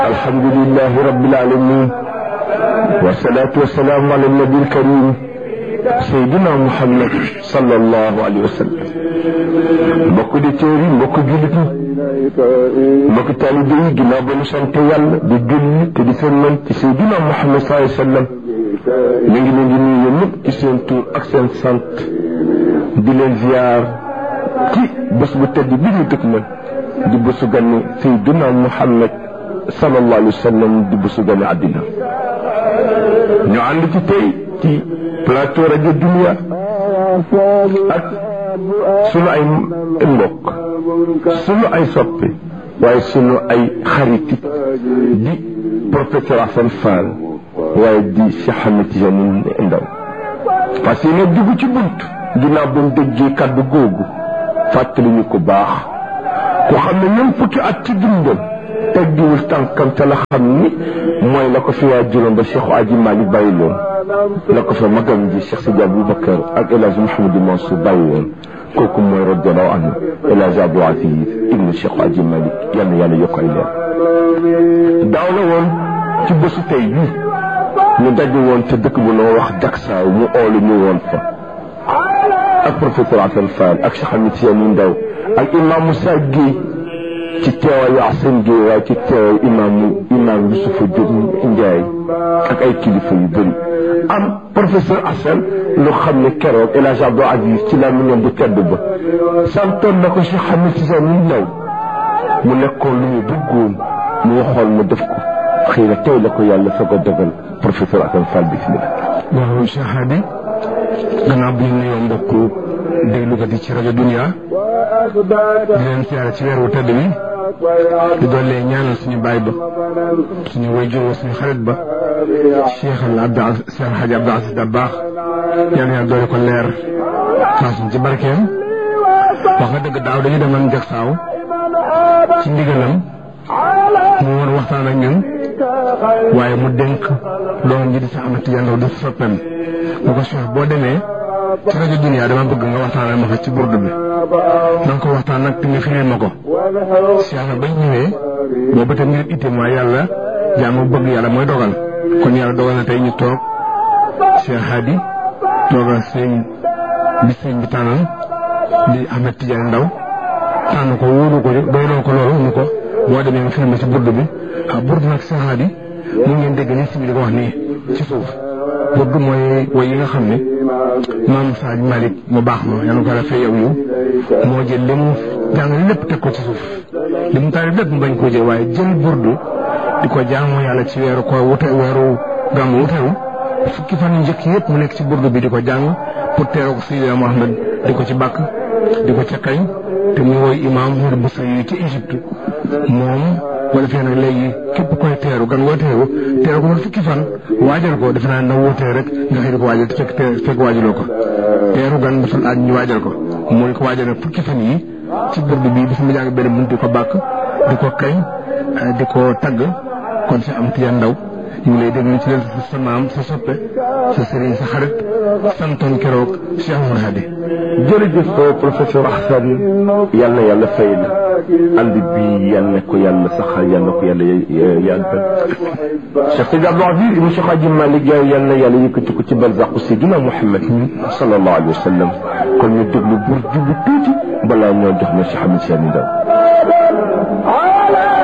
alhamdulilahi rabbil alamin wasalaatu wasalaamu ala nabi alkarim saydina muhammad sallallahu alayhi wa sallam mbokk di téer yi mbokk jullit yi mbokk taalibe yi ginnaaw ba ñu sant yàlla di julli te di sëlmal ci saydina muhammad sallallahu alayhi wa sallam ñu ngi leen di nuyu ñëpp ci seen tur ak seen sant di leen ziar ci bés bu tedd bi ñu dëkk man di bésu ganni saydina muhammad sallallahu alayhi wa sallam di bésu ganni àddina ñu ànd ci tey ci plateau rajo Dunia ak sunu ay mbokk sunu ay soppe waaye sunu ay xariti di professeur Assane Fall waaye di Cheikh Ahmed Tidiane Ndaw parce que ne dugg ci bunt ginnaaw ba mu déggee kàddu googu fàttali ñu ko baax ku xam ne ñoom fukki at ci dundam teggiwul tànkam te la xam ni mooy la ko fi waa juróom ba Cheikh Aji Malick bàyyi loon la ko fa magam ji Cheikh Sidi Aboubacar ak El Hadj Mouhamadou Mansour bàyyi woon kooku mooy radiallahu anhu El Hadj Abdou Aziz ibnu Cheikh Aji Malick yal na yàlla yokk ay leer daaw la woon ci bésu tey bi ñu daje woon te dëkk bu noo wax Jaksaaw mu oolu ñu woon fa ak professeur Assane Fall ak Cheikh Ahmed Tidiane Ndaw ak imam Moussa Guèye ci teewaayu Assane Gueye waaye ci teewaayu imaamu imaam Yusufa Diop Ndiaye ak ay kilifa yu bëri am professeur Assane lu xam ne keroog El Hadj Abdou Aziz ci laa mu ñoom bu tedd ba santoon na ko Cheikh Ahmed Tidiane Ndaw mu nekkoon lu mu bëggoon mu waxoon mu def ko xëy na tey la ko yàlla soog a dogal professeur Assane Fall bismillah waaw Cheikh Hadi gannaaw bi ñu nuyoo mbokku déglukat yi ci rajo Dunia di leen siyaare ci weeru tëdd bi di doole ñaanal suñu baay ba suñu wayjur suñu xarit ba Cheikh al Abdou Cheikh Hadji Abdou Aziz Dabakh yal na doole ko leer taas ci barkeem wax nga dëgg daaw dañu demoon Jaksaaw ci ndigalam mu woon waxtaan ak ñun waaye mu dénk doon ji di sa Ahmed Tidiane Ndaw di soppeem mu ko Cheikh boo demee ci rajo Dunia dama bëgg nga waxtaanal ma fa ci burdu bi na nga ko waxtaan nag te nga firil ma ko Cheikh na bañ ñëwee boobu tam ngir itte mooy yàlla jaamu bëgg yàlla mooy dogal kon yàlla dogal na tey ñu toog Cheikh Hadi toogal sëñ bi sëñ bi tànnal di Ahmed Tidiane Ndaw tànn ko wóolu ko doyloo ko loolu ñu ko boo demee nga firil ma ci burdu bi ah burdu nag Cheikh Hadi mu ngeen dégg ni si bi di ko wax nii ci suuf burdu mooy woy yi nga xam ne maam Sadio Malick mu baax ma yàlla ko defee yow yow moo jël li mu jàng lépp teg ko ci suuf li mu taari lépp mu bañ koo jël waaye jël burdu di ko jaamu yàlla ci weeru ko wute weeru gàmmu wutewu fukki fan yu njëkk yëpp mu nekk ci burdu bi di ko jàng pour teeroo ko Seydina Mohamed di ko ci bàkk di ko ca kañ te mu woy imaam Mouride Boussa yi ci Égypte moom boo defee nag léegi képp koy teeru gan ngoo teeru teeru ko man fukki fan waajal ko defe naa na wóotee rek nga xëy di ko waajal te fekk fekk waajaloo ko teeru gan dafa laaj ñu waajal ko mooy ko waajal nag fukki fan yi ci burdu bi dafa mu jàng benn bunt di ko bàkk di ko kañ di ko tagg kon si am Tidiane Ndaw ñu ngi lay déglu ci leen sa maam sa soppe sa sëriñ sa xarit santoon keroog Cheikh Oumar Hadi jërëjëf professeur Assane yal na yàlla fay la ànd bi yal na ko yàlla saxal yal na ko yàlla yàggal Cheikh Sidi Abdou Aziz ibn Cheikh Hadji Malick Gaye yal na yàlla yëkkati ko ci barzaqu Seydina Mouhamed sallallahu alayhi wa sallam kon ñu déglu bur jubu tuuti balaa ñoo jox na Cheikh Ahmed Tidiane Ndaw